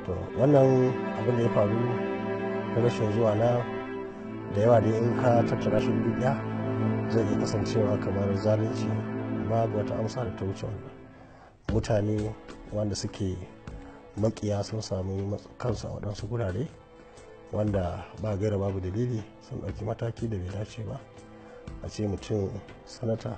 to wannan abin da ya faru na rashin zuwa na da yawa dai in ka tattara shi guri ɗaya zai iya kasancewa kamar zalunci babu wata amsa da ta wuce wannan mutane wanda suke makiya sun samu kansu a waɗansu gurare wanda ba gaira babu dalili sun ɗauki mataki da bai dace ba a ce mutum sanata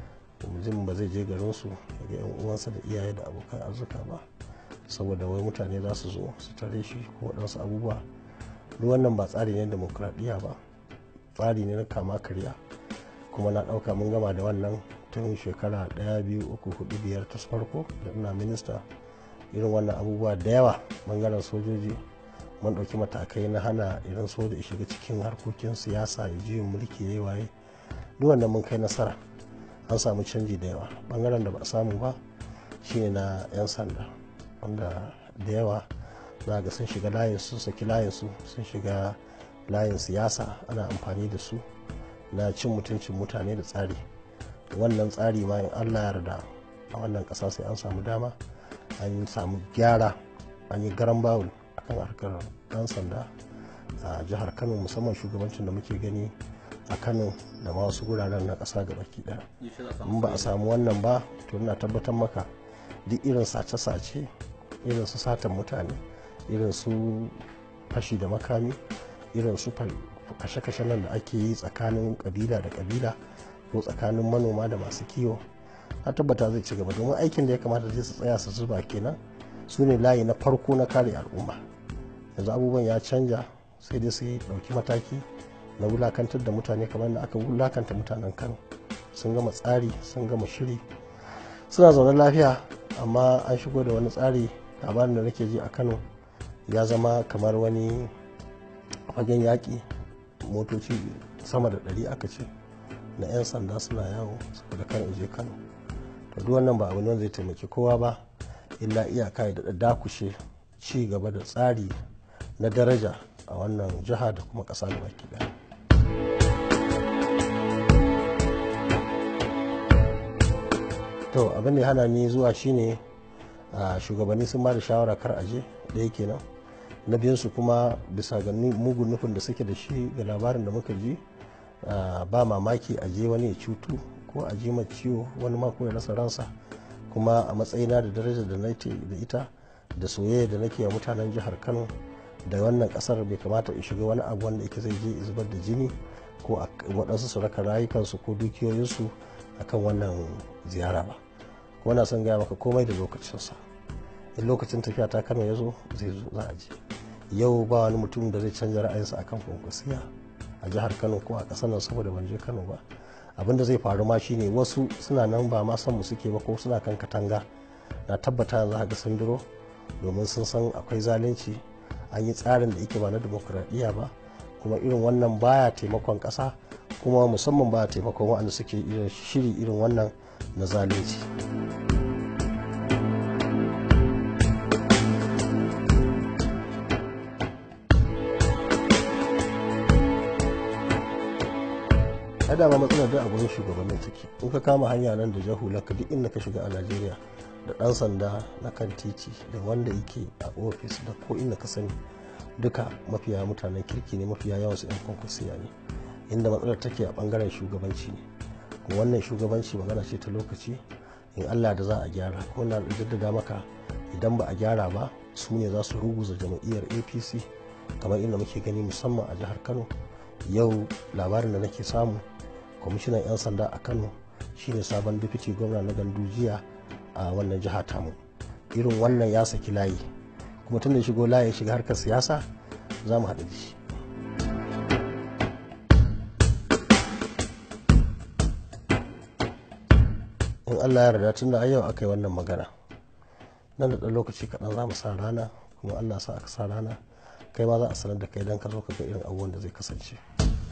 mutum ba zai je garinsu ga yan uwansa da iyaye da abokan arzuka ba saboda wai mutane za su zo su tare shi ko waɗansu abubuwa duk wannan ba tsari ne demokradiyya ba tsari ne na kama karya kuma na ɗauka mun gama da wannan tun shekara ɗaya biyu uku hudu biyar ta farko da ina minista irin wannan abubuwa da yawa bangaren sojoji mun ɗauki matakai na hana irin soja ya shiga cikin harkokin siyasa ya juyin mulki ya yi waye duk wannan mun kai nasara an samu canji da yawa bangaren da ba a samu ba shine na 'yan sanda wanda da yawa za ga sun shiga layin su saki layin su sun shiga layin siyasa ana amfani da su na cin mutuncin mutane da tsari wannan tsari ma in allah yarda a wannan ƙasa sai an samu dama an samu gyara an yi garan bawul akan harkar ɗan sanda a jihar kano musamman shugabancin da muke gani a kano da ma wasu guraren na ƙasa ga baki ɗaya in ba a samu wannan ba to ina tabbatar maka duk irin sace-sace irin su satan mutane irin su fashi da makami irin su kashe-kashe nan da ake yi tsakanin kabila da kabila ko tsakanin manoma da masu kiwo a tabbata zai ci gaba domin aikin da ya kamata zai su tsaya su zuba kenan su ne layi na farko na kare al'umma yanzu abubuwan ya canja sai dai su ɗauki mataki na wulakantar da mutane kamar da aka wulakanta mutanen kano sun gama tsari sun gama shiri suna zaune lafiya amma an shigo da wani tsari labarin da nake ji a kano ya zama kamar wani fagen yaƙi motoci sama da ɗari aka ce na 'yan sanda suna yawo saboda kan je kano to duk wannan ba abin zai taimaki kowa ba illa iyaka ya daɗa dakushe ci gaba da tsari na daraja a wannan jiha da kuma ƙasa da baki ɗaya to abin da ya hana ni zuwa shine shugabanni sun ba da shawara kar aje ɗaya kenan na biyansu kuma bisa ga mugun nufin da suke da shi ga labarin da muka ji ba mamaki a je wani ya cutu ko a ji mai ciwo wani mako ya rasa ransa kuma a matsayina da darajar da nake da ita da soyayya da nake wa mutanen jihar kano da wannan kasar bai kamata in shiga wani abu wanda yake zai je zubar da jini ko waɗansu su raka rayukansu ko dukiyoyinsu akan wannan ziyara ba kuma na son gaya maka komai da lokacinsa in lokacin tafiya ta kano ya zo zai zo za a je yau ba wani mutum da zai canza ra'ayinsa akan kwankwasiya a jihar kano ko a ƙasar nan saboda ban je kano ba abin da zai faru ma shine wasu suna nan ba ma san mu suke ba ko suna kan katanga na tabbata yanzu haka sun duro domin sun san akwai zalunci an yi tsarin da yake ba na demokuraɗiyya ba kuma irin wannan baya taimakon ƙasa kuma musamman baya taimakon waɗanda suke shiri irin wannan na zalunci. ai dama matsalar da a gurin shugabannin take in ka kama hanya nan da jahulaka duk inda ka shiga a najeriya da dan sanda na kan titi da wanda yake a ofis da ko inda ka sani duka mafiya mutanen kirki ne mafiya yawan su yan kwankwasiya ne inda matsalar take a bangaren shugabanci ne kuma wannan shugabanci magana ce ta lokaci in allah da za a gyara kuma na jaddada maka idan ba a gyara ba su ne za su ruguza jam'iyyar apc kamar inda muke gani musamman a jihar kano yau labarin da nake samu kwamishinan 'yan sanda a kano shine sabon deputy gwamna na gandujiya a wannan jiha tamu irin wannan ya saki layi kuma tun da shigo layi shiga harkar siyasa za mu haɗu da shi in allah ya yarda tun da yau aka yi wannan magana nan da ɗan lokaci kaɗan za mu sa rana kuma allah sa aka sa rana kai ma za a sanar da kai don ka zo ka ga irin abubuwan da zai kasance